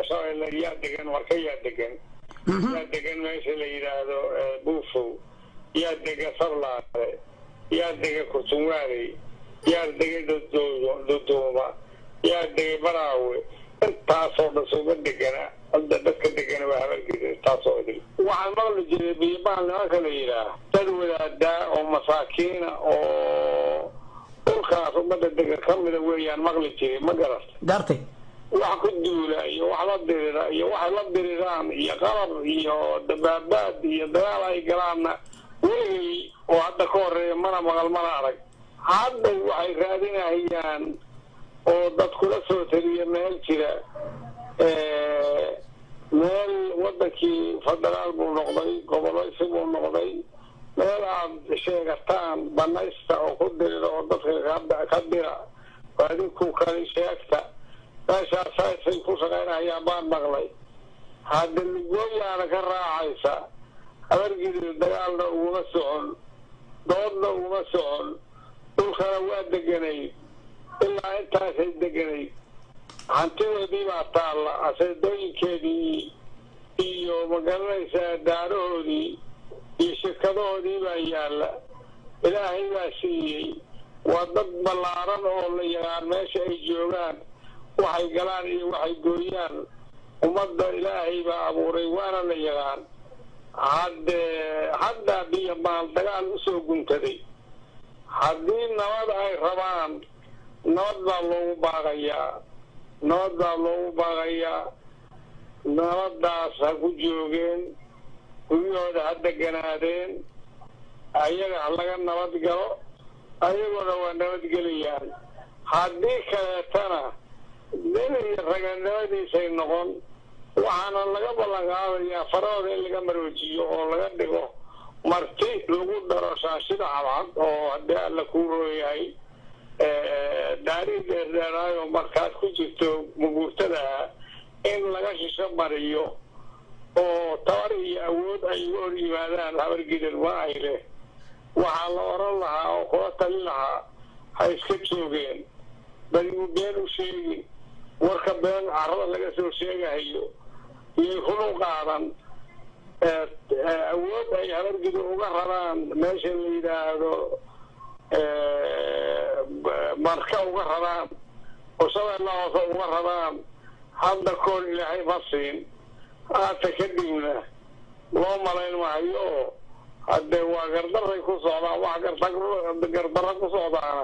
shabeelle yaa degan marka yaa degan yaa degan meesha la yidhaahdo buufow yaa dega sablaale yaa dega kurtunwaaley yaa degay duduuma yaa degay baraawe intaasoo dhan sooma degana hadda dadka degana waa habalgeda intaasoo idil waxaan maqli jiray biyobaal nimanka la yidhaah dad wadaadaa oo masaakiina oo dhulkaas ummadda dega ka mida weeyaan maqli jiray ma garata gartay wax ku duula iyo wax la dirira iyo waxay la diriraan iyo qalab iyo dabaabaad iyo dagaal ay galaanna weligay oo hadda ka horeeya mana maqal mana arag hadda waxay raadinayaan oo dadkula soo teliya meel jira meel wadankii federaal buu noqday gobolaysi buu noqday meel aad sheegataan banaysta oo ku dirira oo dadka ka dira adinku kali sheegta meeshaas saasay ku shaqaynayaan baan maqlay hadda ligooyaana ka raacaysa habargidida dagaalna uguma socon doodna uguma socon dhulkana waa deganayd ilaa intaasay deganayd hantidoodii baa taalla aseedooyinkeedii iyo magaranaysaa daarahoodii iyo shirkadahoodii baa yaalla ilaahay baa siiyey waa dad ballaaran oo la yaqaan meesha ay joogaan waxay galaan iyo waxay gooyaan ummadda ilaahay baa abuuray waana la yaqaan hadde haddaa biyo maal dagaal usoo guntaday haddii nabad ay rabaan nabad baa loogu baaqayaa nabad baa loogu baaqayaa nabaddaas ha ku joogeen guryahooda ha deganaadeen ayaga ha laga nabad galo ayagoona waa nabadgelayaan haddii kaleetana nin iyo raganimadiisay noqon waxaana laga ballan qaadayaa farahooda in laga maroojiyo oo laga dhigo marti lagu daro shaashida cadcad oo haddii alla kuu rooyahay daarii dheerdheeraayo markaad ku jirto muguurtadaha in laga shisho mariyo oo tabar iyo awood ay uga hor yimaadaan habargidan ma ay leh waxaa la oran lahaa oo kula talin lahaa ha iska joogeen badigu been u sheegin warka been carada laga soo sheegahayo iyay kulu qaadan awood ay habargida uga rabaan meesha la yidhaahdo marka uga rabaan oo shabeella hoose uga rabaan hadda koor ilaahay ma siin haata kadibna loo malayn maayo haddee waa gardaray ku socdaan wax gardarra ku socdaana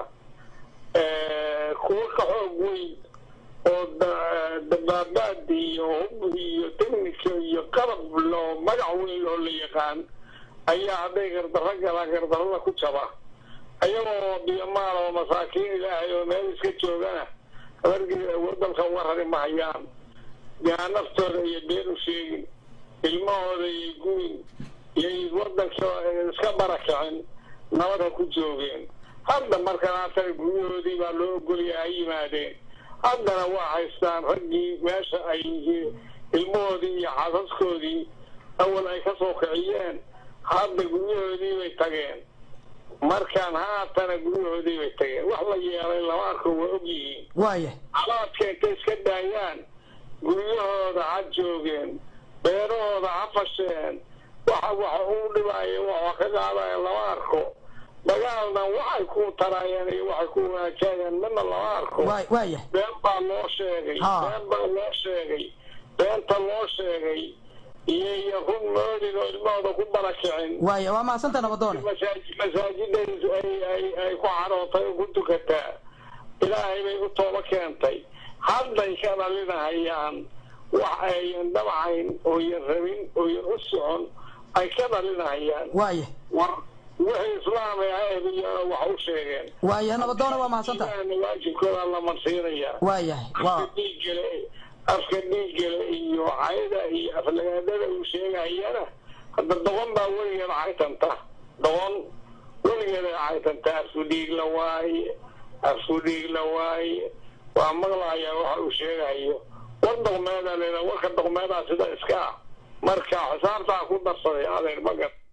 kuwa ka xoog weyn oo dabaabaad iyo hub iyo technica iyo qalab loo magac weyn oo la yaqaan ayaa hadday gardarro galaan gardarrada ku jaba ayagoo biyomaal oo masaakiin ilaahay oo meel iska joogana habargii wadalka uga rari mahayaan yaa naftooda iyo been u sheegin ilmahooda iyo guyin iyay wadanka iska barakicin nabad ha ku joogeen hadda markan haatana guryahoodii baa loo ogolaya ha yimaadeen haddana waa haystaan raggii meesha ay ilmahoodii iyo xaasaskoodii awal ay ka soo kiciyeen hadda guryahoodii bay tageen markaan haatana guryahoodii bay tageen wax la yeelay lama arko waa ogyihiin waaya calaadka intay iska daayaan guryahooda ha joogeen beerahooda ha fasheen waxa waxa uu dhibaayo waxa ka qaadaya lama arko dagaalna waxay ku taraayeen iyo waxay ku wanaajayeen midna lama arko waay waaya been baa loo sheegay Ha. been baa loo sheegay beenta loo sheegay iyo iyo run moodin oo ilmahooda ku barakicin waaya waa mahadsanta nabadoone masaaj- masaajida ay ay ay ku xarootay oo ku tukataa ilaahay bay u tooba keentay hadday ka dhalinahayaan wax ayan dhabacayn ooyan rabin ooyan u socon ay ka dhalinahayaan waaya war wixii islaamay ahbiyana wax u sheegeen waaya nabadoone waa mahadsanta ilaahna waajibkooda la marsiinayaa waayahay afka waa dhiiggale afka dhiiggale iyo cayda iyo aflagaadada uu sheegayana hadda doqon baa weligeeda caytanta doqon weligeeda caytanta afku dhiig la waaye afku dhiig la waaye waa maqlaya waxa uu sheegayo war doqmeeda leeda warka doqmeedaa sida iska ah marka xisaabtaa ku darsaday adeer magar